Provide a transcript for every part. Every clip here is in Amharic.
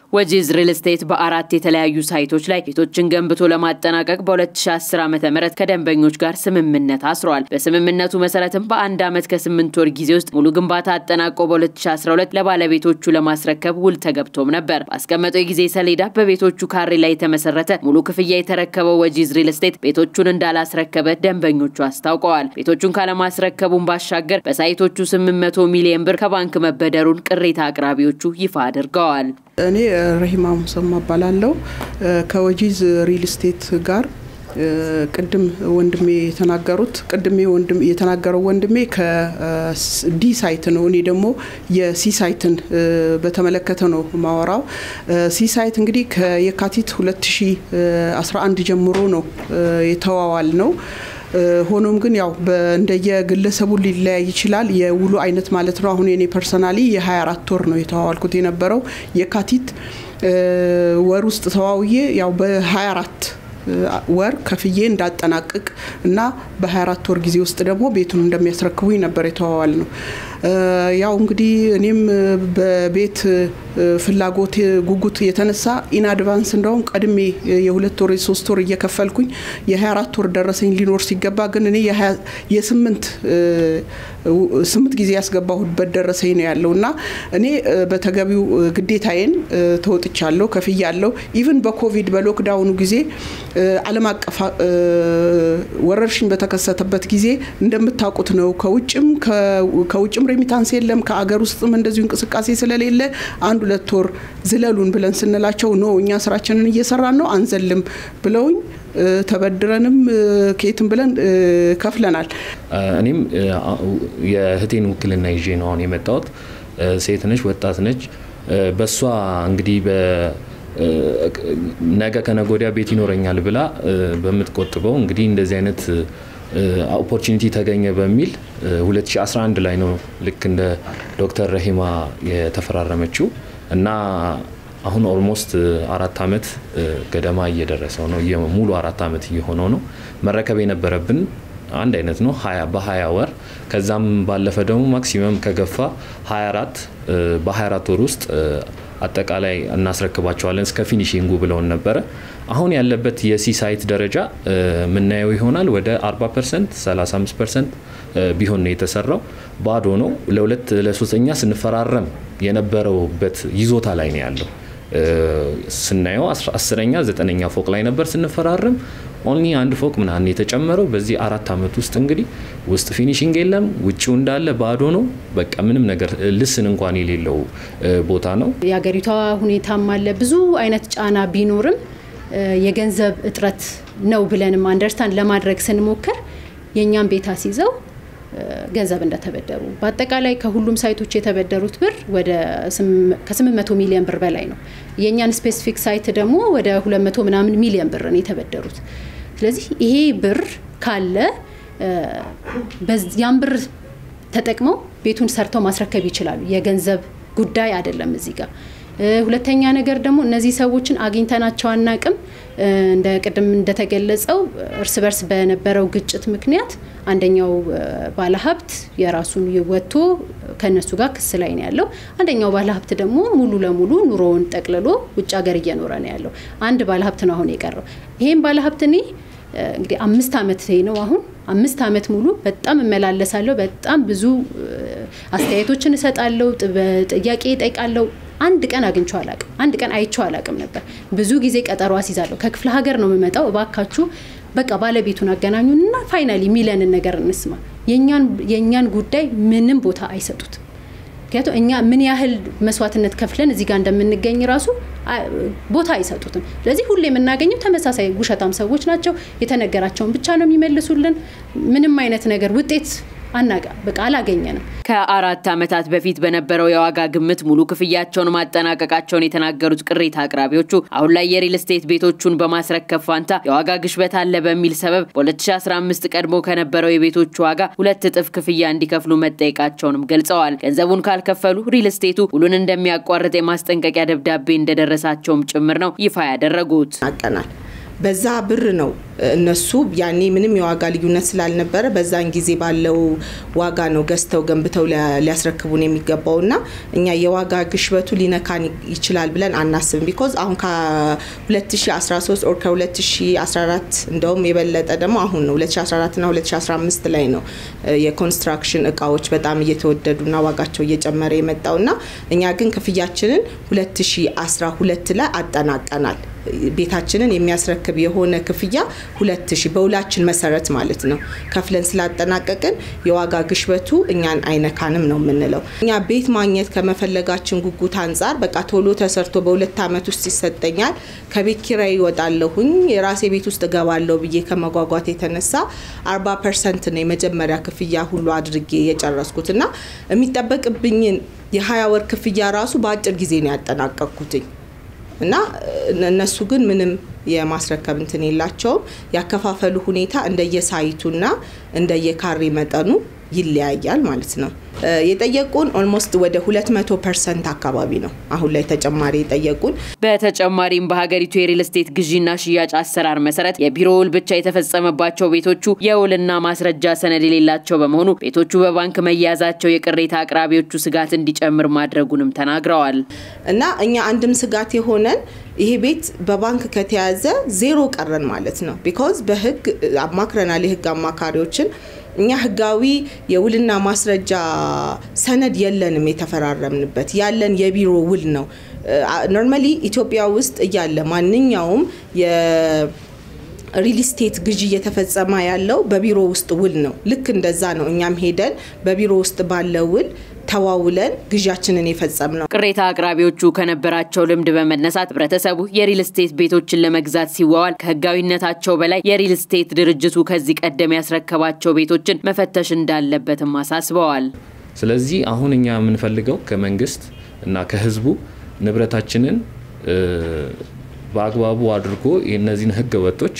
ወጂዝ ሪል ስቴት በአራት የተለያዩ ሳይቶች ላይ ቤቶችን ገንብቶ ለማጠናቀቅ በ2010 ዓ ም ከደንበኞች ጋር ስምምነት አስረዋል። በስምምነቱ መሰረትም በአንድ ዓመት ከስምንት ወር ጊዜ ውስጥ ሙሉ ግንባታ አጠናቆ በ2012 ለባለቤቶቹ ለማስረከብ ውል ተገብቶም ነበር። ባስቀመጠው የጊዜ ሰሌዳ በቤቶቹ ካሬ ላይ የተመሰረተ ሙሉ ክፍያ የተረከበው ወጂዝ ሪል ስቴት ቤቶቹን እንዳላስረከበ ደንበኞቹ አስታውቀዋል። ቤቶቹን ካለማስረከቡን ባሻገር በሳይቶቹ 800 ሚሊዮን ብር ከባንክ መበደሩን ቅሬታ አቅራቢዎቹ ይፋ አድርገዋል። እኔ ረሂማ ሙሰማ እባላለሁ ከወጂዝ ሪል ስቴት ጋር ቅድም ወንድሜ የተናገሩት ቅድሜ ወንድም የተናገረው ወንድሜ ከዲ ሳይት ነው። እኔ ደግሞ የሲ ሳይትን በተመለከተ ነው ማወራው። ሲ ሳይት እንግዲህ ከየካቲት 2011 ጀምሮ ነው የተዋዋል ነው። ሆኖም ግን ያው እንደየግለሰቡ ሊለያይ ይችላል። የውሉ አይነት ማለት ነው። አሁን የኔ ፐርሰናሊ የ24 ወር ነው የተዋዋልኩት የነበረው የካቲት ወር ውስጥ ተዋውዬ ያው በ24 ወር ከፍዬ እንዳጠናቅቅ እና በ24 ወር ጊዜ ውስጥ ደግሞ ቤቱን እንደሚያስረክቡኝ ነበር የተዋዋል ነው። ያው እንግዲህ እኔም በቤት ፍላጎት ጉጉት የተነሳ ኢን አድቫንስ እንደውም ቀድሜ የሁለት ወር የሶስት ወር እየከፈልኩኝ የ24 ወር ደረሰኝ ሊኖር ሲገባ ግን እኔ የስምንት ስምንት ጊዜ ያስገባሁበት ደረሰኝ ነው ያለው እና እኔ በተገቢው ግዴታዬን ተወጥቻለሁ፣ ከፍያለሁ። ኢቭን በኮቪድ በሎክዳውኑ ጊዜ ዓለም አቀፍ ወረርሽኝ በተከሰተበት ጊዜ እንደምታውቁት ነው ከውጭም ከውጭም ሬሚታንስ የለም ከአገር ውስጥም እንደዚሁ እንቅስቃሴ ስለሌለ አንድ ሁለት ወር ዝለሉን ብለን ስንላቸው ኖ እኛ ስራችንን እየሰራን ነው አንዘልም ብለውኝ ተበድረንም ከየትም ብለን ከፍለናል። እኔም የእህቴን ውክልና ይዤ ነው አሁን የመጣሁት። ሴት ነች፣ ወጣት ነች። በእሷ እንግዲህ ነገ ከነገ ወዲያ ቤት ይኖረኛል ብላ በምትቆጥበው እንግዲህ እንደዚህ አይነት ኦፖርቹኒቲ ተገኘ በሚል 2011 ላይ ነው ልክ እንደ ዶክተር ረሂማ የተፈራረመችው እና አሁን ኦልሞስት አራት ዓመት ገደማ እየደረሰው ነው። ሙሉ አራት ዓመት እየሆነው ነው። መረከብ የነበረብን አንድ አይነት ነው በ20 ወር ከዛም ባለፈ ደግሞ ማክሲመም ከገፋ 24 በ24 ወር ውስጥ አጠቃላይ እናስረክባቸዋለን እስከ ፊኒሽንጉ ብለውን ነበረ። አሁን ያለበት የሲ ሳይት ደረጃ የምናየው ይሆናል ወደ 40 ፐርሰንት 35 ፐርሰንት ቢሆን ነው የተሰራው። ባዶ ነው። ለሁለት ለሶስተኛ ስንፈራረም የነበረውበት ይዞታ ላይ ነው ያለው። ስናየው አስረኛ ዘጠነኛ ፎቅ ላይ ነበር ስንፈራረም። ኦንሊ አንድ ፎቅ ምናምን የተጨመረው በዚህ አራት ዓመት ውስጥ እንግዲህ ውስጥ ፊኒሽንግ የለም፣ ውጭው እንዳለ ባዶ ነው። በቃ ምንም ነገር ልስን እንኳን የሌለው ቦታ ነው። የሀገሪቷ ሁኔታም አለ ብዙ አይነት ጫና ቢኖርም የገንዘብ እጥረት ነው ብለንም አንደርስታንድ ለማድረግ ስንሞክር የእኛም ቤት አስይዘው ገንዘብ እንደተበደሩ በአጠቃላይ ከሁሉም ሳይቶች የተበደሩት ብር ወደ ከ800 ሚሊዮን ብር በላይ ነው። የእኛን ስፔሲፊክ ሳይት ደግሞ ወደ 200 ምናምን ሚሊዮን ብር ነው የተበደሩት። ስለዚህ ይሄ ብር ካለ ያን ብር ተጠቅመው ቤቱን ሰርተው ማስረከብ ይችላሉ። የገንዘብ ጉዳይ አይደለም እዚህ ጋር። ሁለተኛ ነገር ደግሞ እነዚህ ሰዎችን አግኝተናቸው አናቅም። እንደ ቅድም እንደተገለጸው እርስ በርስ በነበረው ግጭት ምክንያት አንደኛው ባለሀብት የራሱን ወጥቶ ከነሱ ጋር ክስ ላይ ነው ያለው። አንደኛው ባለሀብት ደግሞ ሙሉ ለሙሉ ኑሮውን ጠቅልሎ ውጭ ሀገር እየኖረ ነው ያለው። አንድ ባለሀብት ነው አሁን የቀረው። ይሄም ባለሀብት እኔ እንግዲህ አምስት ዓመት ነው አሁን አምስት ዓመት ሙሉ በጣም እመላለሳለሁ። በጣም ብዙ አስተያየቶችን እሰጣለሁ፣ ጥያቄ እጠይቃለሁ። አንድ ቀን አግኝቼው አላቅም። አንድ ቀን አይቼው አላቅም ነበር። ብዙ ጊዜ ቀጠሮ አስይዛለሁ። ከክፍለ ሀገር ነው የምመጣው። እባካችሁ በቃ ባለቤቱን አገናኙንና ፋይናሊ የሚለንን ነገር እንስማ። የእኛን ጉዳይ ምንም ቦታ አይሰጡትም። ምክንያቱም እኛ ምን ያህል መስዋዕትነት ከፍለን እዚህ ጋር እንደምንገኝ ራሱ ቦታ አይሰጡትም። ስለዚህ ሁሌ የምናገኘው ተመሳሳይ ውሸታም ሰዎች ናቸው። የተነገራቸውን ብቻ ነው የሚመልሱልን። ምንም አይነት ነገር ውጤት አናጋ በቃ አላገኘንም። ከአራት ዓመታት በፊት በነበረው የዋጋ ግምት ሙሉ ክፍያቸውን ማጠናቀቃቸውን የተናገሩት ቅሬታ አቅራቢዎቹ አሁን ላይ የሪል ስቴት ቤቶቹን በማስረከብ ፋንታ የዋጋ ግሽበት አለ በሚል ሰበብ በ2015 ቀድሞ ከነበረው የቤቶቹ ዋጋ ሁለት እጥፍ ክፍያ እንዲከፍሉ መጠየቃቸውንም ገልጸዋል። ገንዘቡን ካልከፈሉ ሪል ስቴቱ ውሉን እንደሚያቋርጥ የማስጠንቀቂያ ደብዳቤ እንደደረሳቸውም ጭምር ነው ይፋ ያደረጉት። አቀናል በዛ ብር ነው እነሱ ያኔ ምንም የዋጋ ልዩነት ስላልነበረ በዛን ጊዜ ባለው ዋጋ ነው ገዝተው ገንብተው ሊያስረክቡን የሚገባው እና እኛ የዋጋ ግሽበቱ ሊነካን ይችላል ብለን አናስብም። ቢኮዝ አሁን ከ2013 ኦር ከ2014 እንደውም የበለጠ ደግሞ አሁን ነው 2014 ና 2015 ላይ ነው የኮንስትራክሽን እቃዎች በጣም እየተወደዱና ዋጋቸው እየጨመረ የመጣው እና እኛ ግን ክፍያችንን 2012 ላይ አጠናቀናል። ቤታችንን የሚያስረክብ የሆነ ክፍያ ሁለት ሺህ በውላችን መሰረት ማለት ነው ከፍለን ስላጠናቀቅን የዋጋ ግሽበቱ እኛን አይነካንም ነው የምንለው። እኛ ቤት ማግኘት ከመፈለጋችን ጉጉት አንጻር በቃ ቶሎ ተሰርቶ በሁለት ዓመት ውስጥ ይሰጠኛል፣ ከቤት ኪራይ ይወጣለሁኝ፣ የራሴ ቤት ውስጥ እገባለሁ ብዬ ከመጓጓት የተነሳ አርባ ፐርሰንት ነው የመጀመሪያ ክፍያ ሁሉ አድርጌ የጨረስኩት እና የሚጠበቅብኝን የሀያ ወር ክፍያ ራሱ በአጭር ጊዜ ነው ያጠናቀቅኩትኝ። እና እነሱ ግን ምንም የማስረከብ እንትን የላቸውም። ያከፋፈሉ ሁኔታ እንደየሳይቱና እንደየካሬ መጠኑ ይለያያል ማለት ነው። የጠየቁን ኦልሞስት ወደ 200 ፐርሰንት አካባቢ ነው አሁን ላይ ተጨማሪ የጠየቁን። በተጨማሪም በሀገሪቱ የሪል ስቴት ግዢና ሽያጭ አሰራር መሰረት የቢሮ ውል ብቻ የተፈጸመባቸው ቤቶቹ የውልና ማስረጃ ሰነድ የሌላቸው በመሆኑ ቤቶቹ በባንክ መያዛቸው የቅሬታ አቅራቢዎቹ ስጋት እንዲጨምር ማድረጉንም ተናግረዋል። እና እኛ አንድም ስጋት የሆነን ይሄ ቤት በባንክ ከተያዘ ዜሮ ቀረን ማለት ነው። ቢኮዝ በህግ አማክረናል የህግ አማካሪዎችን እኛ ህጋዊ የውልና ማስረጃ ሰነድ የለንም የተፈራረምንበት ያለን የቢሮ ውል ነው። ኖርማሊ ኢትዮጵያ ውስጥ እያለ ማንኛውም ሪል ስቴት ግዢ እየተፈጸመ ያለው በቢሮ ውስጥ ውል ነው። ልክ እንደዛ ነው። እኛም ሄደን በቢሮ ውስጥ ባለ ውል ተዋውለን ግዣችንን የፈጸም ነው። ቅሬታ አቅራቢዎቹ ከነበራቸው ልምድ በመነሳት ህብረተሰቡ የሪል ስቴት ቤቶችን ለመግዛት ሲዋዋል ከህጋዊነታቸው በላይ የሪል ስቴት ድርጅቱ ከዚህ ቀደም ያስረከባቸው ቤቶችን መፈተሽ እንዳለበትም አሳስበዋል። ስለዚህ አሁን እኛ የምንፈልገው ከመንግስት እና ከህዝቡ ንብረታችንን በአግባቡ አድርጎ የእነዚህን ህገ ወጦች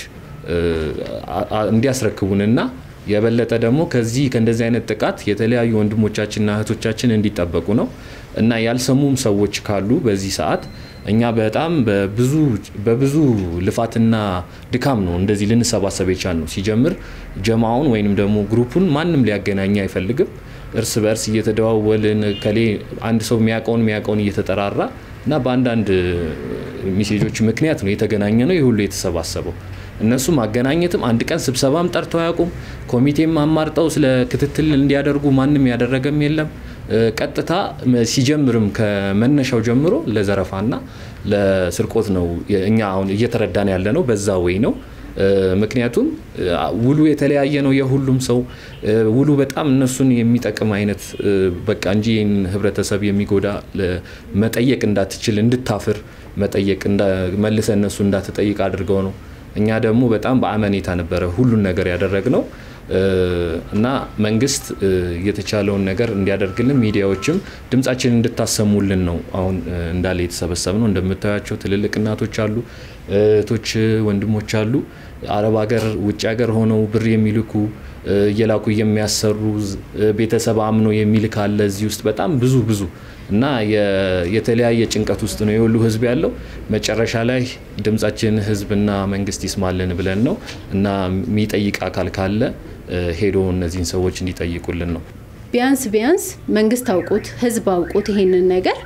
እንዲያስረክቡንና የበለጠ ደግሞ ከዚህ ከእንደዚህ አይነት ጥቃት የተለያዩ ወንድሞቻችንና እህቶቻችን እንዲጠበቁ ነው እና ያልሰሙም ሰዎች ካሉ በዚህ ሰዓት እኛ በጣም በብዙ ልፋትና ድካም ነው እንደዚህ ልንሰባሰብ የቻል ነው። ሲጀምር ጀማውን ወይንም ደግሞ ግሩፑን ማንም ሊያገናኝ አይፈልግም። እርስ በእርስ እየተደዋወልን ከሌ አንድ ሰው የሚያውቀውን የሚያውቀውን እየተጠራራ እና በአንዳንድ ሜሴጆች ምክንያት ነው የተገናኘ ነው የሁሉ የተሰባሰበው። እነሱ ማገናኘትም አንድ ቀን ስብሰባም ጠርተው አያውቁም። ኮሚቴም አማርጠው ስለ ክትትል እንዲያደርጉ ማንም ያደረገም የለም። ቀጥታ ሲጀምርም ከመነሻው ጀምሮ ለዘረፋና ለስርቆት ነው እኛ አሁን እየተረዳን ያለ ነው። በዛ ወይ ነው። ምክንያቱም ውሉ የተለያየ ነው የሁሉም ሰው ውሉ በጣም እነሱን የሚጠቅም አይነት በቃ እንጂ ይህን ህብረተሰብ የሚጎዳ መጠየቅ እንዳትችል እንድታፍር መጠየቅ መልሰ እነሱ እንዳትጠይቅ አድርገው ነው። እኛ ደግሞ በጣም በአመኔታ ነበረ ሁሉን ነገር ያደረግነው እና መንግስት የተቻለውን ነገር እንዲያደርግልን ሚዲያዎችም ድምጻችን እንድታሰሙልን ነው አሁን እንዳለ የተሰበሰብ ነው። እንደምታያቸው ትልልቅ እናቶች አሉ፣ እህቶች፣ ወንድሞች አሉ። አረብ ሀገር፣ ውጭ ሀገር ሆነው ብር የሚልኩ እየላኩ የሚያሰሩ ቤተሰብ አምኖ የሚልክ አለ እዚህ ውስጥ በጣም ብዙ ብዙ እና የተለያየ ጭንቀት ውስጥ ነው የሁሉ ህዝብ ያለው። መጨረሻ ላይ ድምጻችን ህዝብና መንግስት ይስማልን ብለን ነው እና የሚጠይቅ አካል ካለ ሄዶ እነዚህን ሰዎች እንዲጠይቁልን ነው። ቢያንስ ቢያንስ መንግስት አውቁት ህዝብ አውቁት ይሄንን ነገር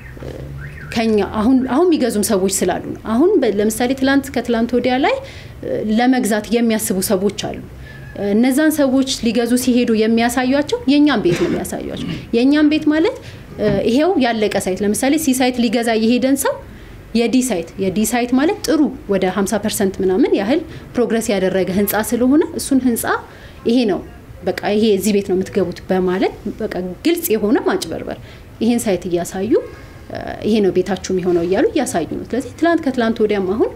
ከኛ አሁን አሁን የሚገዙም ሰዎች ስላሉ ነው። አሁን ለምሳሌ ትላንት ከትላንት ወዲያ ላይ ለመግዛት የሚያስቡ ሰዎች አሉ። እነዛን ሰዎች ሊገዙ ሲሄዱ የሚያሳዩቸው የእኛም ቤት ነው የሚያሳዩቸው። የእኛም ቤት ማለት ይሄው ያለቀ ሳይት ለምሳሌ ሲ ሳይት ሊገዛ የሄደን ሰው የዲ ሳይት የዲ ሳይት ማለት ጥሩ ወደ 50 ፐርሰንት ምናምን ያህል ፕሮግረስ ያደረገ ህንፃ ስለሆነ እሱን ህንፃ ይሄ ነው በቃ ይሄ እዚህ ቤት ነው የምትገቡት በማለት በቃ ግልጽ የሆነ ማጭበርበር ይሄን ሳይት እያሳዩ ይሄ ነው ቤታችሁ የሚሆነው እያሉ እያሳዩ ነው። ስለዚህ ትላንት ከትላንት ወዲያም አሁን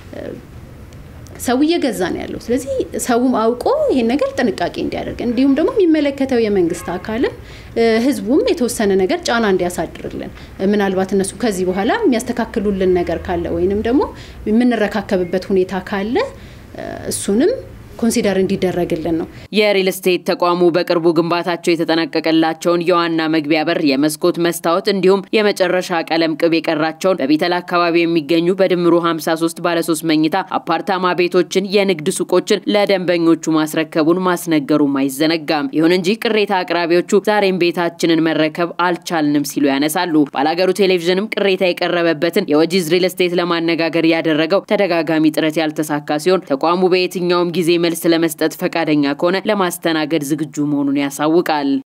ሰው እየገዛ ነው ያለው። ስለዚህ ሰውም አውቆ ይሄን ነገር ጥንቃቄ እንዲያደርግ እንዲሁም ደግሞ የሚመለከተው የመንግስት አካልም ህዝቡም የተወሰነ ነገር ጫና እንዲያሳድርልን ምናልባት እነሱ ከዚህ በኋላ የሚያስተካክሉልን ነገር ካለ ወይንም ደግሞ የምንረካከብበት ሁኔታ ካለ እሱንም ኮንሲደር እንዲደረግልን ነው። የሪል ስቴት ተቋሙ በቅርቡ ግንባታቸው የተጠናቀቀላቸውን የዋና መግቢያ በር፣ የመስኮት መስታወት እንዲሁም የመጨረሻ ቀለም ቅብ የቀራቸውን በቢተል አካባቢ የሚገኙ በድምሩ 53 ባለሶስት መኝታ አፓርታማ ቤቶችን፣ የንግድ ሱቆችን ለደንበኞቹ ማስረከቡን ማስነገሩም አይዘነጋም። ይሁን እንጂ ቅሬታ አቅራቢዎቹ ዛሬም ቤታችንን መረከብ አልቻልንም ሲሉ ያነሳሉ። ባላገሩ ቴሌቪዥንም ቅሬታ የቀረበበትን የወጂዝ ሪል ስቴት ለማነጋገር ያደረገው ተደጋጋሚ ጥረት ያልተሳካ ሲሆን ተቋሙ በየትኛውም ጊዜ መልስ ለመስጠት ፈቃደኛ ከሆነ ለማስተናገድ ዝግጁ መሆኑን ያሳውቃል።